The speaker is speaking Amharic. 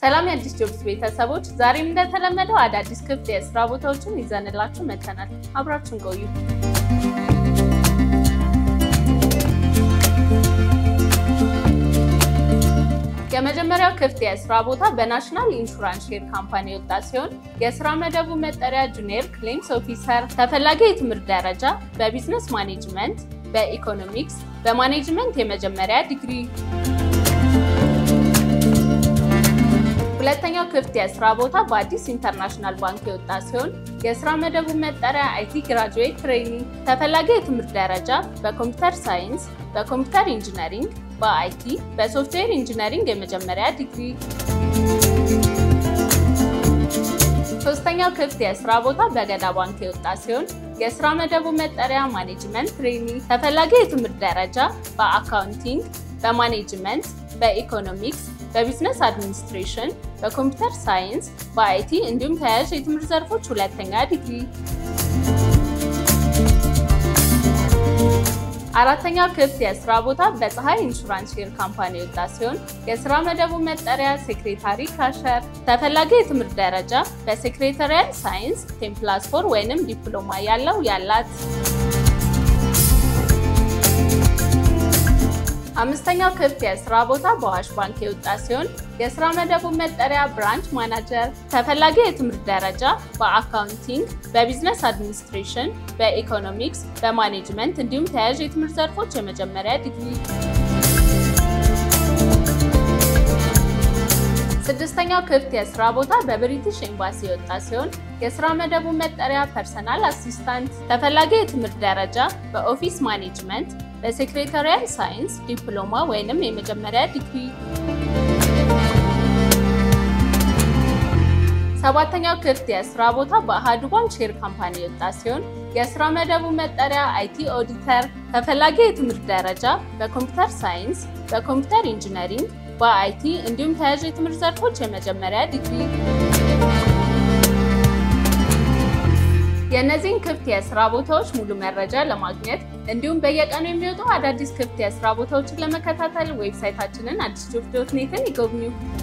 ሰላም የአዲስ ጆብስ ቤተሰቦች፣ ዛሬም እንደተለመደው አዳዲስ ክፍት የስራ ቦታዎችን ይዘንላችሁ መጥተናል። አብራችሁን ቆዩ። የመጀመሪያው ክፍት የስራ ቦታ በናሽናል ኢንሹራንስ ሼር ካምፓኒ የወጣ ሲሆን የስራ መደቡ መጠሪያ ጁኒየር ክሌምስ ኦፊሰር፣ ተፈላጊ የትምህርት ደረጃ በቢዝነስ ማኔጅመንት፣ በኢኮኖሚክስ፣ በማኔጅመንት የመጀመሪያ ዲግሪ። ሁለተኛው ክፍት የስራ ቦታ በአዲስ ኢንተርናሽናል ባንክ የወጣ ሲሆን የስራ መደቡ መጠሪያ አይቲ ግራጁዌት ትሬኒንግ፣ ተፈላጊ የትምህርት ደረጃ በኮምፒውተር ሳይንስ፣ በኮምፒውተር ኢንጂነሪንግ፣ በአይቲ፣ በሶፍትዌር ኢንጂነሪንግ የመጀመሪያ ዲግሪ። ሶስተኛው ክፍት የስራ ቦታ በገዳ ባንክ የወጣ ሲሆን የስራ መደቡ መጠሪያ ማኔጅመንት ትሬኒንግ፣ ተፈላጊ የትምህርት ደረጃ በአካውንቲንግ፣ በማኔጅመንት፣ በኢኮኖሚክስ በቢዝነስ አድሚኒስትሬሽን፣ በኮምፒውተር ሳይንስ፣ በአይቲ እንዲሁም ተያያዥ የትምህርት ዘርፎች ሁለተኛ ዲግሪ። አራተኛው ክፍት የስራ ቦታ በፀሐይ ኢንሹራንስ ሼር ካምፓኒ የወጣ ሲሆን የስራ መደቡ መጠሪያ ሴክሬታሪ ካሸር፣ ተፈላጊ የትምህርት ደረጃ በሴክሬታሪያል ሳይንስ ቴን ፕላስ ፎር ወይንም ዲፕሎማ ያለው ያላት። አምስተኛው ክፍት የስራ ቦታ በአዋሽ ባንክ የወጣ ሲሆን የስራ መደቡ መጠሪያ ብራንች ማናጀር፣ ተፈላጊ የትምህርት ደረጃ በአካውንቲንግ፣ በቢዝነስ አድሚኒስትሬሽን፣ በኢኮኖሚክስ፣ በማኔጅመንት እንዲሁም ተያያዥ የትምህርት ዘርፎች የመጀመሪያ ዲግሪ። ስድስተኛው ክፍት የስራ ቦታ በብሪቲሽ ኤምባሲ የወጣ ሲሆን የስራ መደቡ መጠሪያ ፐርሰናል አሲስታንት፣ ተፈላጊ የትምህርት ደረጃ በኦፊስ ማኔጅመንት በሴክሬታሪያል ሳይንስ ዲፕሎማ ወይንም የመጀመሪያ ዲግሪ። ሰባተኛው ክፍት የስራ ቦታ በአሃዱ ባንክ ሼር ካምፓኒ የወጣ ሲሆን የስራ መደቡ መጠሪያ አይቲ ኦዲተር፣ ተፈላጊ የትምህርት ደረጃ በኮምፒውተር ሳይንስ፣ በኮምፒውተር ኢንጂነሪንግ፣ በአይቲ እንዲሁም ተያያዥ የትምህርት ዘርፎች የመጀመሪያ ዲግሪ። የእነዚህን ክፍት የስራ ቦታዎች ሙሉ መረጃ ለማግኘት እንዲሁም በየቀኑ የሚወጡ አዳዲስ ክፍት የስራ ቦታዎችን ለመከታተል ዌብሳይታችንን አዲስ ጆብ ዶት ኔትን ይጎብኙ።